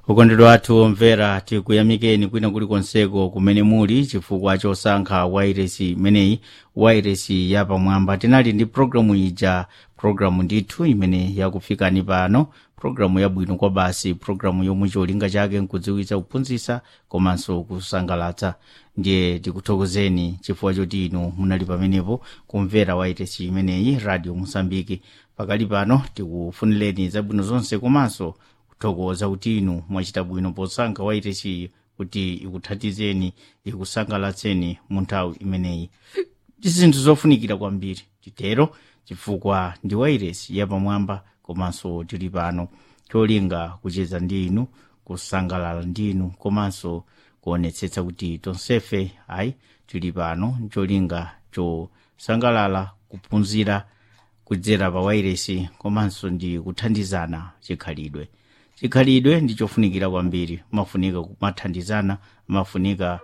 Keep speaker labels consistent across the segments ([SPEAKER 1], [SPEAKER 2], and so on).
[SPEAKER 1] ukondedwa athu omvera tikuyamikeni kwina kulikonseko kumene muli chifukwa chosankha wairesi imeneyi wairesi yapamwamba tinali ndi programu ija programu ndithu imene yakufikani pano programu yabwino kwa basi programu yomwe cholinga chake nkudziwitsa kuphunzitsa komanso kusangalatsa ndiye tikuthokozeni chifukwa choti inu munali pamenepo kumvera wairesi imeneyi radio mosambiki pakali pano tikufunireni zabwino zonse komanso kuthokoza kuti inu mwachita bwino posankha wairesi kuti ikuthandizeni ikusangalatseni mu nthawi imeneyi ndi zinthu zofunikira kwambiri titero chifukwa ndi wairesi yapamwamba komanso tili pano cholinga kucheza ndi inu kusangalala ndi inu komanso kuonetsetsa kuti tonsefe ayi tili pano cholinga chosangalala kuphunzira kudzera pa wairesi komanso ndi kuthandizana chikhalidwe chikhalidwe ndi chofunikira kwambiri mafunika kumathandizana mafunika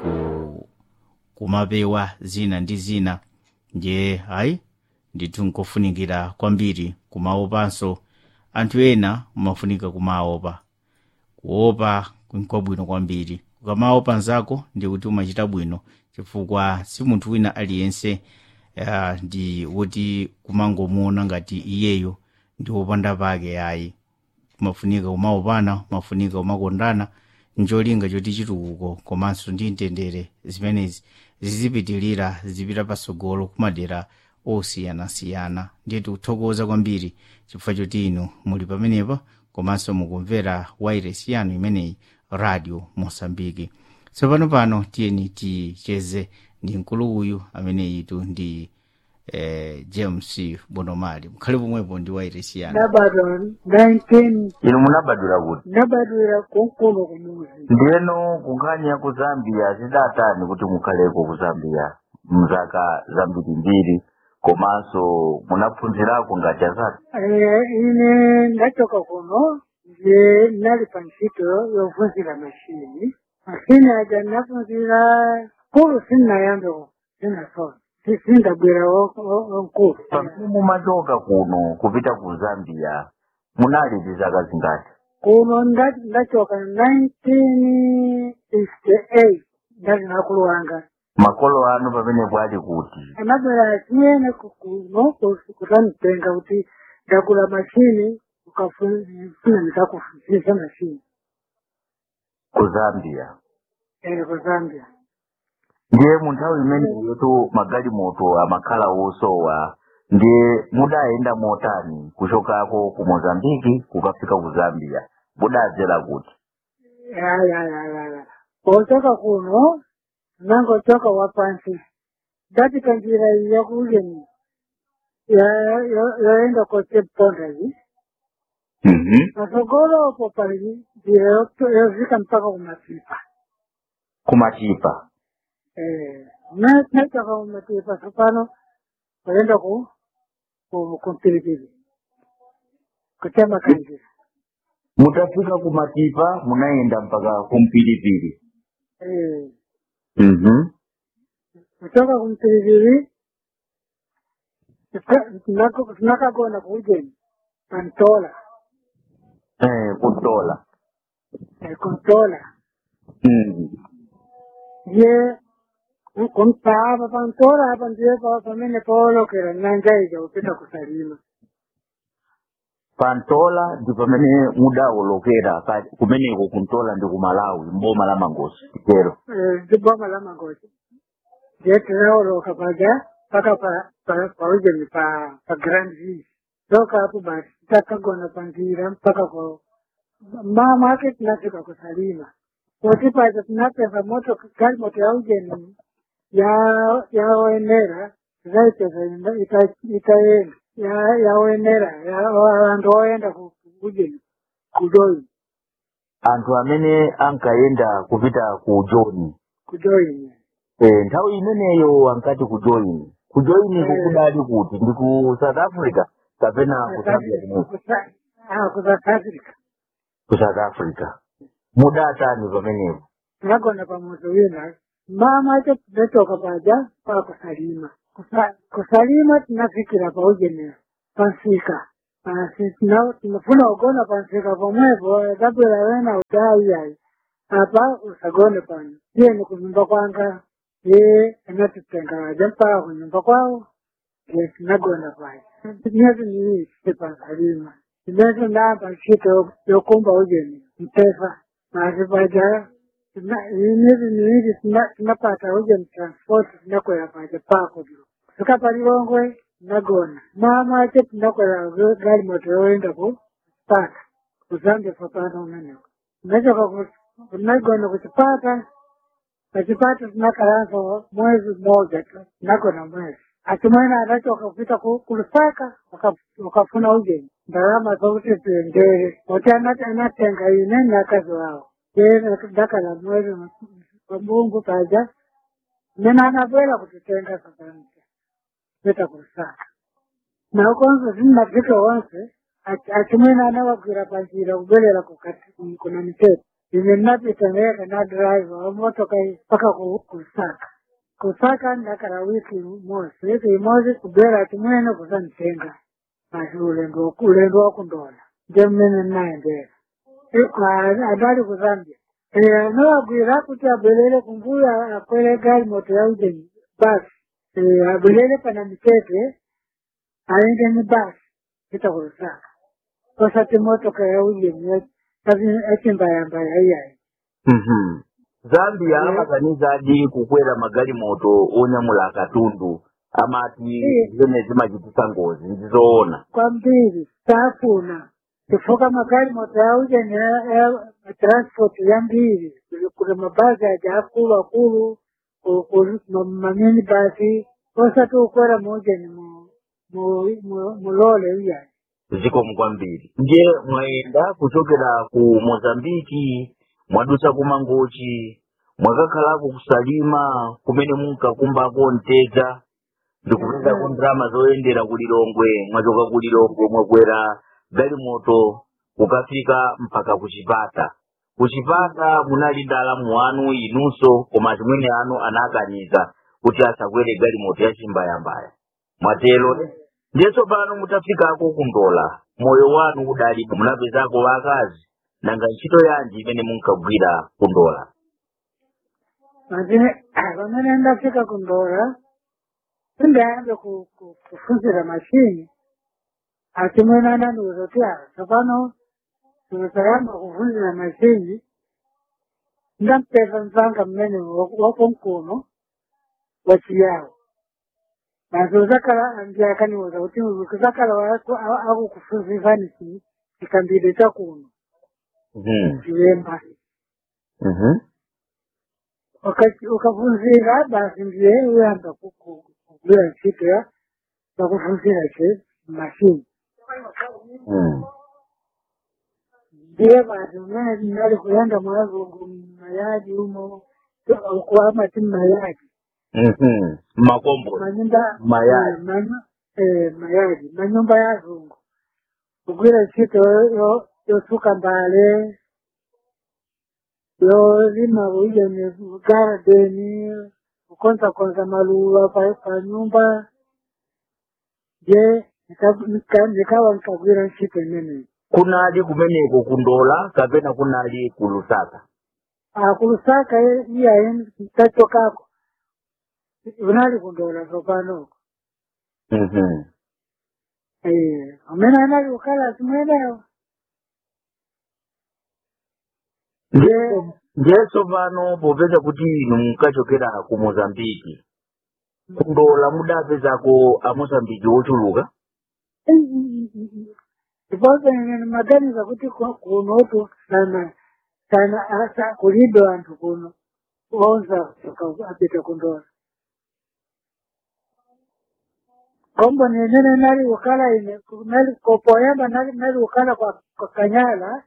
[SPEAKER 1] ku kumapewa zina ndi zina ndiye ayi ndithu nkofunikira kwambiri kumaopanso anthu ena mafunika kumaopa kuopa nkwabwino kwambiri ukamaopa nzako ndi kuti umachita bwino chifukwa si munthu wina aliyense uh, ndi woti kumangomuona ngati iyeyo ndi wopanda pake ayi kumafunika kumaopana kumafunika kumakondana ncholinga choti chitukuko komanso ndi mtendere zimenezi zizipitilira zipita pasogolo kumadera osiyanasiyana ndiye tikuthokoza kwambiri chifukwa choti inu muli pamenepa komanso mukumvera wairesi yanu imeneyi radio mosambiki tsopano pano tiyeni ticheze ndi mkulu uyu ameneyitu ndi eh, james bonomali mukhale pomwepo ndi wairesi yanu
[SPEAKER 2] nabadwa 19
[SPEAKER 3] inu munabadwira kuti
[SPEAKER 2] nabadwira kunkuno kumuzi
[SPEAKER 3] ndiyeno kunkhani ya ku zambia zidatani kuti mukhaleko ku zambia mzaka zambiri mbiri komanso munaphunzirako ngati azati
[SPEAKER 2] Eh, ine ndachoka kuno nje nali pa ntchito yovunzira mashini mashini aja nafunzira kulu sinnayambe sinasona sindabwera wankulu
[SPEAKER 3] pamene mumachoka kuno kupita ku zambia munali ndi zaka zingati
[SPEAKER 2] kuno nda- ndachoka 1968 ndali nakulu wanga
[SPEAKER 3] makolo anu pamenepo ali kuti
[SPEAKER 2] anabwera achiyene kuno kutanitenga kuti ndagula mashini ukafuna ndikakufunzisa mashini
[SPEAKER 3] ku zambia
[SPEAKER 2] ere ku zambia
[SPEAKER 3] ndiye mu nthawi imeneyotu magalimoto amakhala osowa ndiye mudayenda motani kuchokako ku mozambiki kukafika ku zambia mudadzera kuti
[SPEAKER 2] yayayayaya pochoka kuno nangochoka wapansi ndapita njira iyi yakuujeni yoenda koteponda iyi
[SPEAKER 3] Mhm.
[SPEAKER 2] pasogolopo pali njira yo- yozika mpaka kumatipa
[SPEAKER 3] kumatipa
[SPEAKER 2] nachoka kumatipa sopano kuenda ku ku- kumpilipili kutema kanjira
[SPEAKER 3] mutafika kumatipa munayenda mpaka kumpilipili
[SPEAKER 2] Eh,
[SPEAKER 3] Mhm.
[SPEAKER 2] kutoka kumpilipili tinakagona kuujeni pantola
[SPEAKER 3] Eh, kutola
[SPEAKER 2] eh, kuntola
[SPEAKER 3] Mhm.
[SPEAKER 2] ye kumpava pantola apa ndiye pa- pamene paolokera nanja ija kupita kusalima
[SPEAKER 3] pantola ndi pamene mudawolokera pa- kumeneko kuntola ndi kumalawi mboma la mangosi tero
[SPEAKER 2] Eh, ndi boma la mangochi ndiye tinaoloka paja mpaka pa- pa- paujeni pa pa grand ville toka hapo basi takagona panjira mpaka kwa mama ake tunafika kusalima kuti paja tunapeza moto gari moto ya ujeni ya yaoenera zaipeza ina- ita- itaenda ya- yaoenera ya- vantu oenda ku- ku- ujeni kudoi
[SPEAKER 3] anthu amene ankayenda kupita ku joni
[SPEAKER 2] kudoini
[SPEAKER 3] eh, nthawi imeneyo ankati ku joini ku joini
[SPEAKER 2] Eh.
[SPEAKER 3] kukudali kuti ndi ku south africa kapena ku zambia kumene
[SPEAKER 2] kusasafrika
[SPEAKER 3] ku south africa mudatani pamenepo
[SPEAKER 2] tinagona pamuzi wina mama acho tinatoka paja pa kusalima Kusa- kusalima tinafikira paujeni pansika basi tuna- tunafuna ugona pansika pomwepo tapela wena udaiyayi apa usagone pano iye ni kunyumba kwanga ye anatitenga waja mpaka kunyumba kwao ye tinagona paja myezi miwiri sipangalima imezi ndamba ntchito yokumba ujeni mpesa basi paja tina- iyi myezi miwiri tina- tinapata ujeni transport tinakwera paja pako fika palilongwe tinagona mamache tinakwera gari moto yoenda ku paka kuzambia papano umeneko nachoka tinagona kuchipata pachipata tinakaranza mwezi mmoja tu tinagona mwezi atimwena anachoka kupita ku- kulusaka waka- wakafuna ujeni ndarama zokuti tiendere oti anati anatenga ine nakazi wao dakala mwezi pambungu paja nena anabwera kutitenga sakanita kuita kulusaka na ukonzo zinnafika wonse ati- achimwene anawagwira panjira kubelera kukati kuna miteto ine napita ndeka na drive wamotoka mpaka ku- kusaka kusaka ndakala wiki mosi wiki imozi kubera achimwene kusanitenga basi ulendo ulendo wakundola nje mmene nnaendera adali kuzambia Eh, anawagwira kuti abwelere kumbuya akwere gari moto ya ujeni basi Eh, abwelere pana mitete aende ni basi ita kulusaka osati motoka ya ujeni achimbayambaya iyayi
[SPEAKER 3] Mhm. zambia
[SPEAKER 2] Eh.
[SPEAKER 3] amakaniza adi kukwera magali moto onyamula akatundu amati
[SPEAKER 2] Eh.
[SPEAKER 3] zimene zimachitisa ngozi ndizoona
[SPEAKER 2] kwambiri tafuna tifuka magari moto ya ujeni ya- ya transport ya mbiri kuna mabasi aja akulu akulu ku- ku- ma- manini basi osati ukwera muujeni mu- mu- mu- mulole iyayi
[SPEAKER 3] zikomo kwambiri nje mwayenda kuchokera ku mozambiki mwadusa ku mangochi mwakakhalako kusalima kumene munkakumbako mtedza ndikupezako ndrama zoyendera ku lilongwe mwachoka ku lilongwe mwakwera galimoto kukafika mpaka ku chipata ku chipata munali ndalamu wanu inunso koma chimwene anu anakaniza kuti asakwere galimoto ya chimbayambaya mwatero ndiyeso pano mutafikako kundola moyo wanu udalipo munapezako vakazi nanga ntchito yanji imene munkagwira kundola
[SPEAKER 2] Mazine pamene ndafika kundola sindayambe ku- ku- kufunzira mashini achimwene anandiuza kuti ah tsopano tikutayamba kufunzira mashini ndampeza mzanga mmene wakonkuno wachiyawo basi uzakala ndiye akaniuza kuti uzakala akukufunzizani chikambire chakuno
[SPEAKER 3] Mhm.
[SPEAKER 2] chilemba
[SPEAKER 3] Mhm.
[SPEAKER 2] Wakati ukafunzira basi ndiye uyamba kugwira ntchito ya yakufunzira che mashini
[SPEAKER 3] Mhm.
[SPEAKER 2] ndiye basi umene nali kuyenda mwazungu mayadi umo kuamati mayadi
[SPEAKER 3] Mhm. makombo
[SPEAKER 2] manyumba
[SPEAKER 3] Mayadi.
[SPEAKER 2] eh, manyu- eh, mayadi manyumba ya zungu kugwira ntchito yo- yosuka mbale yolima uijeni garadeni kukonzakonza maluwa pa pa nyumba je nika- nika- nikawa nikagwira ntchito imeneyi
[SPEAKER 3] kunali kumeneko kundola kapena kunali ku lusaka
[SPEAKER 2] akulusaka iyaye tachokako unali kundola zopanoko
[SPEAKER 3] Mhm.
[SPEAKER 2] Eh, amene anali kukhala simwenewo
[SPEAKER 3] Nje- njeso pano popeza kuti inu munkachokera ku mozambiki kundola mudapezako amozambiki ochuluka
[SPEAKER 2] ndiponso ine maganiza kuti ku- kunotu sana sana asa kulibe anthu kuno onza apita kundola kombo nenene nali kukhala ine nali kopoyamba nali nali kukhala kwa, kwa kanyala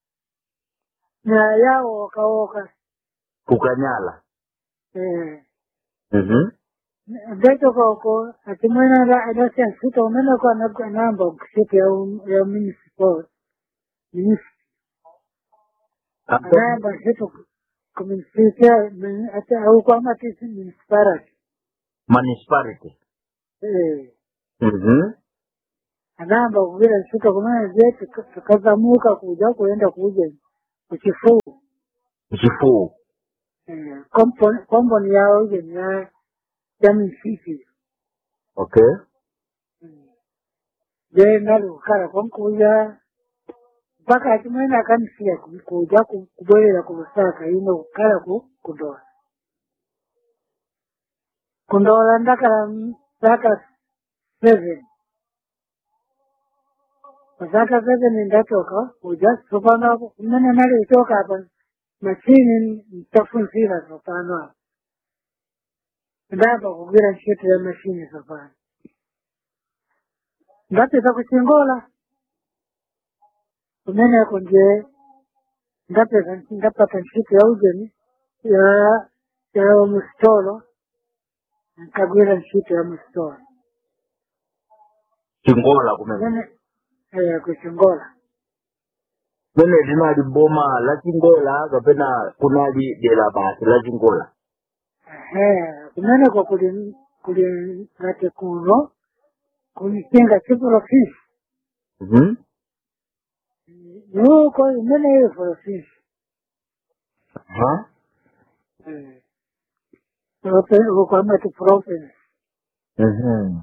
[SPEAKER 2] na yawo wakawoka
[SPEAKER 3] kukanyala
[SPEAKER 2] eh
[SPEAKER 3] Mhm.
[SPEAKER 2] ndatoka uko atimwena adasiya ntchito umene ko anamba ntchito ya um- ya municipal municipal anayamba ntchito kuminisipia ati auko amatisi municipality
[SPEAKER 3] municipality
[SPEAKER 2] eh
[SPEAKER 3] Mhm.
[SPEAKER 2] anayamba kugwira ntchito kumene je tika- tikazamuka kuja kuyenda kuja kuchifuu
[SPEAKER 3] chifuwo
[SPEAKER 2] Eh, komponi komponi yawo ije ni ya ya misisi
[SPEAKER 3] okay
[SPEAKER 2] je nali kukhala konkuja mpaka chimwene akanisiya ku- kuja ku- kubwerera ku lusaka ino kukhala ku kundola kundola ndakhala m- zaka seven zaka seven ndatoka kuja tsopano kumene nali kuchoka apa machini ntafunzira tsopano apa ndayamba kugwira ntchito ya machini tsopano ndapita kuchingola kumeneko nje ndapeza ndapata ntchito ya ujeni ya ya musitolo nkagwira ntchito ya musitolo
[SPEAKER 3] chingola kumene
[SPEAKER 2] kumene eh, kuchingola
[SPEAKER 3] kumene linali boma la chingola kapena kunali dera basi la chingola
[SPEAKER 2] Ehe, kumeneko kuli kuli ngati kuno kulisinga chiprofisi
[SPEAKER 3] Mhm.
[SPEAKER 2] nuko imene ili profisi
[SPEAKER 3] Aha.
[SPEAKER 2] ukwamati province
[SPEAKER 3] Mhm.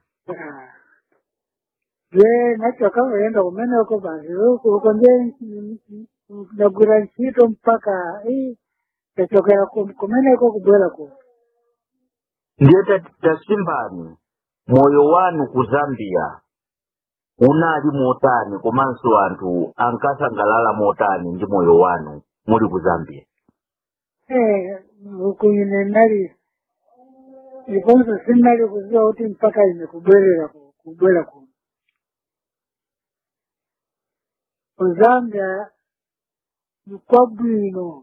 [SPEAKER 2] je nachoka kuenda kumeneko basi uko uko nje nagwira ntchito mpaka eh, tachokera ku- kumeneko kubwera ku
[SPEAKER 3] ndiye ta- tasimbani moyo wanu ku zambia unali motani komanso anthu ankasangalala motani ndi moyo wanu muli ku zambia
[SPEAKER 2] Eh, uku ine nali iponso sinali kuziwa kuti mpaka ine kubwerera ku- kubwera kuno kuzambia nikwabwino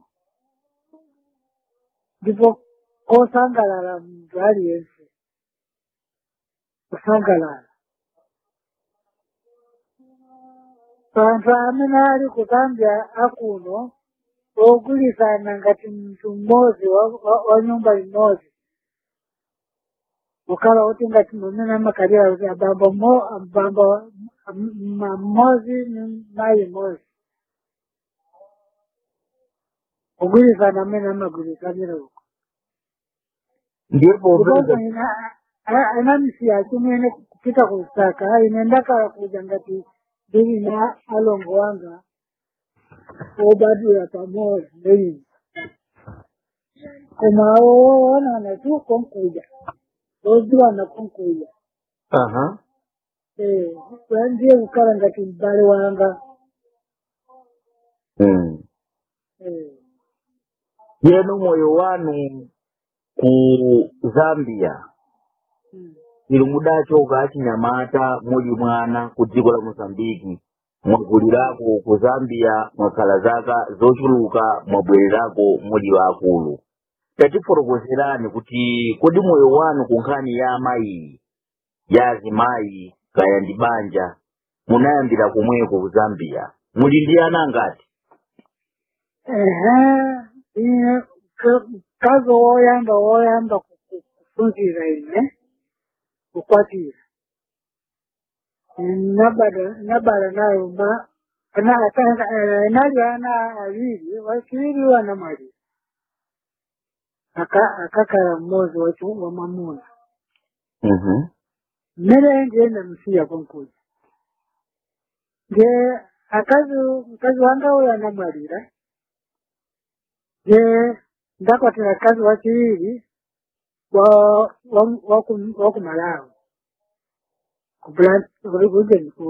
[SPEAKER 2] ndipo kosangalala muntu aliyense kusangalala anthu amene ali ku zambia akuno ogwirizana ngati mntu mmodzi wa, wa, wa nyumba imodzi ukhala kuti ngati mumene amakalira kuti abambo mo abambo mma mmodzi ni mayi mmodzi kugwirizana amene amagwirizanira uko
[SPEAKER 3] ndipo
[SPEAKER 2] ndiponso
[SPEAKER 3] peza
[SPEAKER 2] ina anamsiya chimwene kupita kusaka ine ndakala kuja ngati ndili na alongo wanga obadira pamodzi neini koma woonana tu konkuja oziwana konkuja
[SPEAKER 3] aha
[SPEAKER 2] Eh, kwa ndiye kukala ngati mbale wanga
[SPEAKER 3] mm.
[SPEAKER 2] Eh,
[SPEAKER 3] yenu moyo wanu ku zambia
[SPEAKER 2] mm.
[SPEAKER 3] ili mudachoka achinyamata muli mwana ku dziko la mozambiki mwakulirako ku zambia mwakhala zaka zochuluka mwabwererako muli waakulu tatifotokozerani kuti kodi moyo wanu ku nkhani ya amayi ya azimayi kaya ndi banja munayambira komweko ku zambia muli ndi ana angati
[SPEAKER 2] ehe ine ka- kazi woyamba woyamba ku- ku- kufunzira ine kukwatira nabada nabala nayo ma ana atanga eh, nali ana awiri wachiri wanamali aka akakala mmozi wachu wa mamuna
[SPEAKER 3] Mhm.
[SPEAKER 2] mmene ndiye namsiya konkuja nge akazi mkazi wanga uyo anamwalira nge ndakwatira kazi wachiwiri wa wa wa ku- wa ku malawi ku Blan- ku- kujeni ku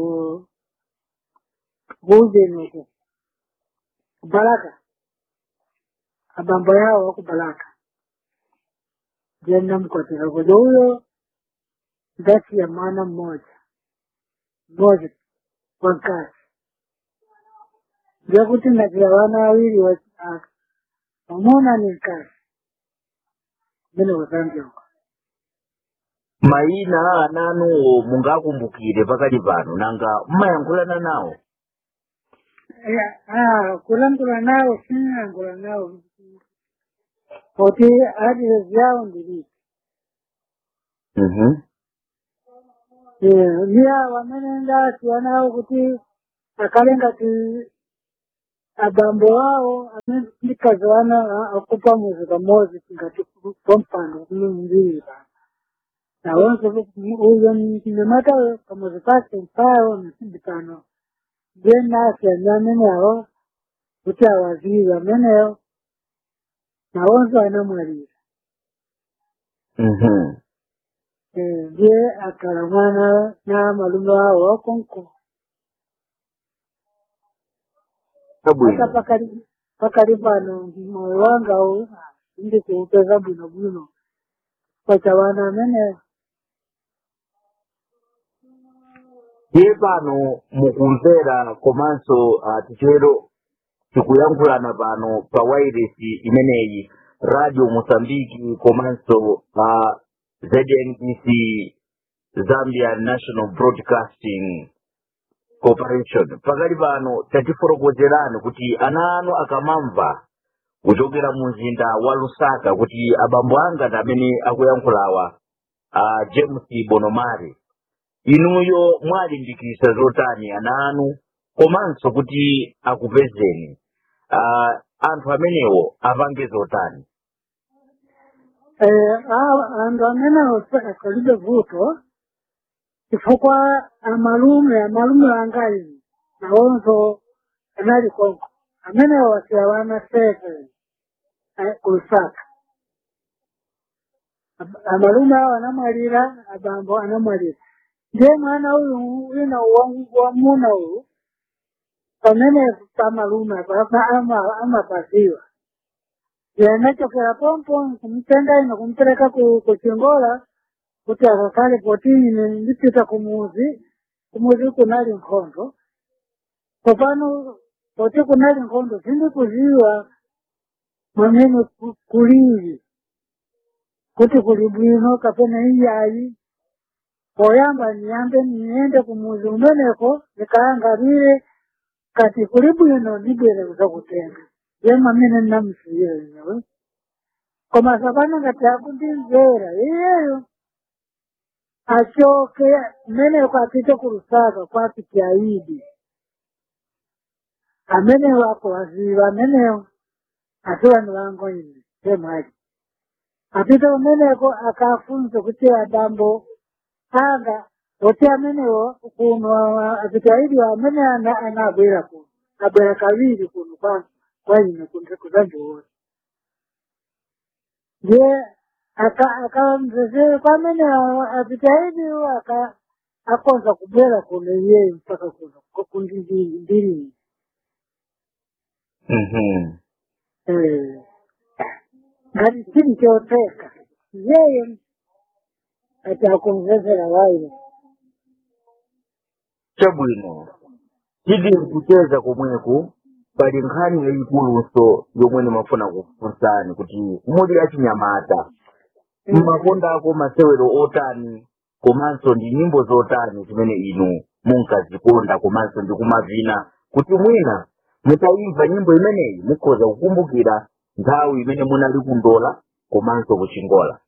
[SPEAKER 2] kujeni uku ku balaka abambo yao waku balaka nge namkwatira kuja huyo ndasi ya mwana mmoja mmoja wa mkazi ndio kuti nakila wana wawili wa ah, wamona ni mkazi mene wazambia uko
[SPEAKER 3] mayina a ananuwo mungakumbukire pakali pano nanga mmayankhulana nawo
[SPEAKER 2] Eh, ah, kulangula nao sinangula nao kuti adres yao ndiliki
[SPEAKER 3] Mhm.
[SPEAKER 2] Eh, niya wamene ndasiyana nawo kuti akale ngati abambo wawo amene ndikaziwana akupa muzi pamodzi ngati kompano kumumbiri pano nawonso uyo mnyamatayo pamuzi pake mpayo msindi pano ndiye nasiyana amenewo kuti awaziwe amenewo nawonso anamwalira
[SPEAKER 3] Mhm.
[SPEAKER 2] Eh, ndiye akala mwana na malume wawo wakonko hata
[SPEAKER 3] Chabwino.
[SPEAKER 2] pakali pakali pano moyo wanga u ndi kuupeza bwino bwino pachawana amene
[SPEAKER 3] Iye pano mukumvera komanso uh, tichero tikuyankhulana pano pa wairesi imeneyi radio mosambiki komanso uh, znbc zambia national broadcasting corporation pakali pano tatifotokozerani kuti ana anu akamamva kuchokera mu mzinda wa lusaka kuti abambo anga ndi amene akuyankhulawa uh, james bonomari inuyo mwalimbikitsa zotani ana anu komanso kuti akupezeni uh, anthu amenewo apange zotani
[SPEAKER 2] eh, a- anthu amene akalibe vuto chifukwa amalume amalume anga ine nawonso anali konko amenewo wasiyawana sete kulusaka Ab- amalume awo anamwalira abambo anamwalira ndiye mwana uyu wina wa- wamuna uyu pamene pamalume papa ama- amapaziwa yanachokera pompo kumtenga ino kumpereka ku- kuchingola kuti akakale poti ine ndipita kumuzi kumuzi kunali nkhondo popano poti kunali nkhondo sindikuziwa mwamene ku- kulili kuti kuli bwino kapena iyayi poyamba niyambe niyende kumuzi umeneko nikaangalire kati kuli bwino ndibwere kuzakutenga ye mwamene nnamusiyira inewe koma sapano ngati akundimvera iyeyo achoke mmeneko apite ku lusaka kwapiti aidi amenewo akuwaziva amenewo asi vanhu vangu ine semhari apite umeneko akafunze kuti adambo anga kuti amenewo kuno apite aidi amene ana- anabwera kuno abwera kaviri kuno kwa kwa ine kuzandiona ndiye akamzezere kwamene apite aidiwo aka akonza kubwera kuno iyeyo mpaka kuno kundindiri
[SPEAKER 3] Mhm.
[SPEAKER 2] ngati chiri choteka yeye ati akumzezera wayo
[SPEAKER 3] chabwino tili kucheza komweku pali nkhani yayikuluso yomwe nimafuna kufunsani kuti muli achinyamata mmakondako masewero otani komanso ndi nyimbo zotani zimene inu munkazikonda komanso ndi kumavina kuti mwina mutayimva nyimbo imeneyi mukhoza kukumbukira nthawi imene munali kundola komanso kuchingola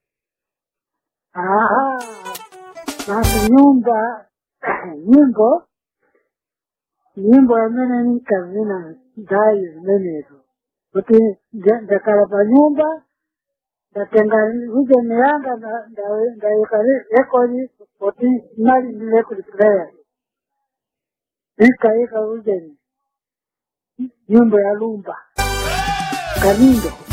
[SPEAKER 2] aha basi nyumba nyimbo nyimbo yamene ninkazina nthawi zimenezo kuti nda- ndakhala pa nyumba ndatenga rijeni yanga nda- nda- ndayika re- rekodi kuti nali ndi record player nikayika rijeni nyimbo ya lumba kanindo